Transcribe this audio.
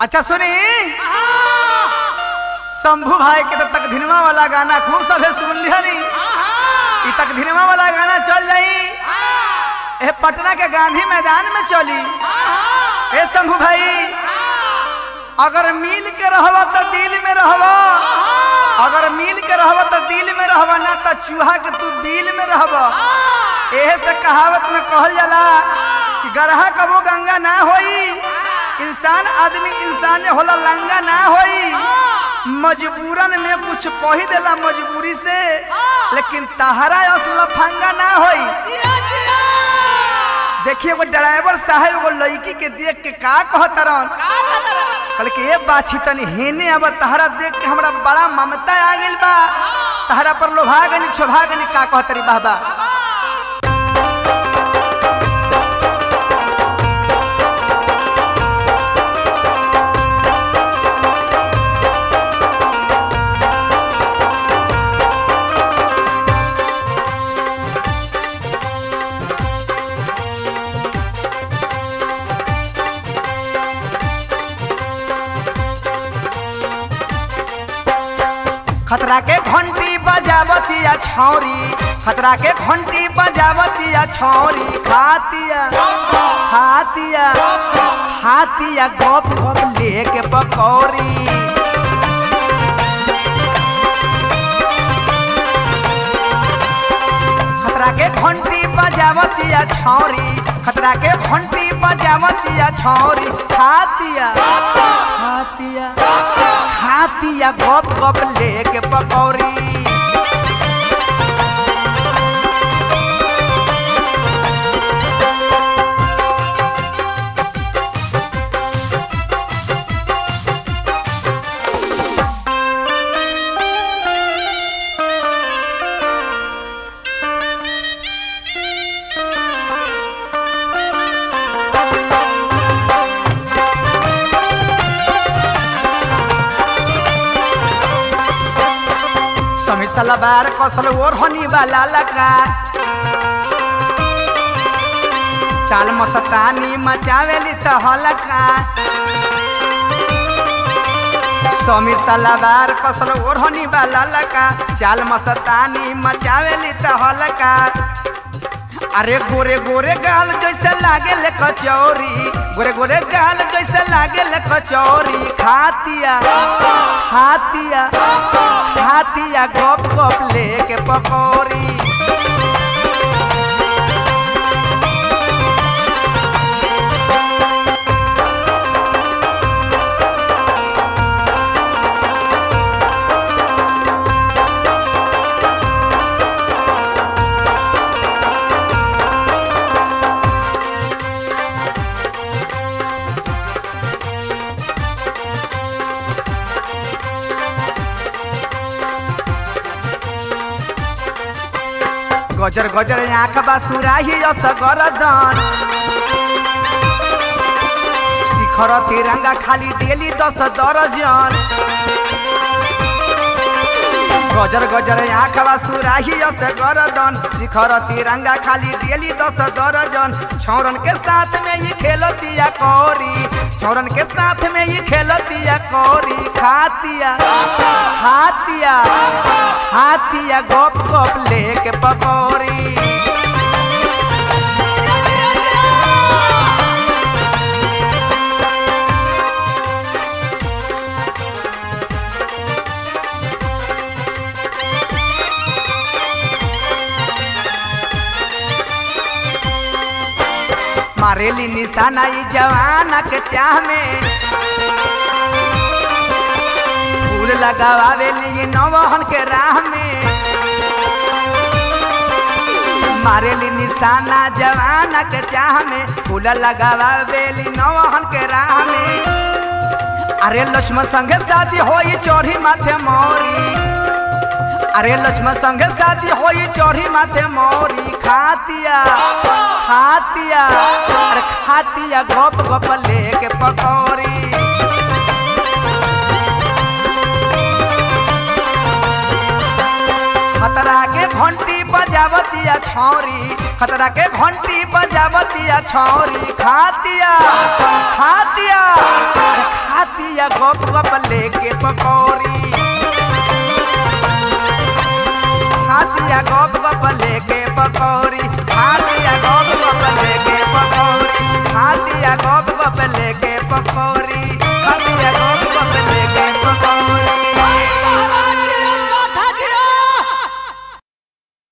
अच्छा सुनी शंभू भाई के तो तकधिनवा वाला गाना खूब सभे सुन लिया नी ई तकधिनवा वाला गाना चल जाई ए पटना के गांधी मैदान में चली ए शंभू भाई अगर मिल के रहबा तो दिल में रहबा अगर मिल के रहबा तो दिल में रहबा ना तो चूहा के तू दिल में रहबा एहे से कहावत में कहल जाला कि गरहा कबो गंगा ना होई इंसान आदमी इंसान होला लंगा ना होई मजबूरन में कुछ कही देला मजबूरी से लेकिन तहरा अस लफंगा ना होई देखिए वो ड्राइवर साहब एगो लड़की के देख के का कहतरन कहल कि ए बाछी तनी हेने अब तहरा देख के हमरा बड़ा ममता आ गइल बा तहरा पर लोभा गनी छोभा गनी का कहतरी बाबा खतरा के घंटी बजावतिया छौरी खतरा के घंटी बजावतिया छौरी खातिया खातिया खातिया गप गप लेके पकौड़ी खतरा के घंटी बजावतिया छौरी खतरा के घंटी बजावतिया छौरी खातिया खातिया खातिया गप गप लेके पकौड़ी समी सलवार कसल ओर हनी वाला लगा चाल मस्तानी मचावेली तो हलका समी सलवार कसल ओढ़नी वाला लगा चाल मस्तानी मचावेली तो हलका अरे गोरे गोरे गाल जैसे लागे ले कचौरी गोरे गोरे गाल जैसे लागे ले कचौरी खातिया खातिया खातिया गप गप लेके पकौड़ी गजर गजर आँख बा सुराही असगरदन शिखर तिरंगा खाली डेली दस दर्जन गजर गजर आँख बा सुराही असगरदन शिखर तिरंगा खाली डेली दस दर्जन छौरन के साथ में ये खेलतिया कौरी छौरन के साथ में ये खेलतिया कौरी खातिया खातिया खातिया गप गप लेके पकौड़ी मारेली निशाना ई जवाना के चाह में फूल लगावेली ई नवहन के राह में मारेली निशाना जवाना के चाह में फूल लगावेली नवहन के राह में अरे लक्ष्मण संगे शादी होई चोरी माथे मोरी अरे लक्ष्मण संगे शादी होई चोरी माथे मोरी खातिया खातिया अरे खातिया गप गप लेके पकौड़ी खतरा के घंटी बजावतिया छौरी खतरा के घंटी बजावतिया छौरी खातिया खातिया अरे खातिया गप गप लेके पकौड़ी खातिया गप गप लेके पकौड़ी खा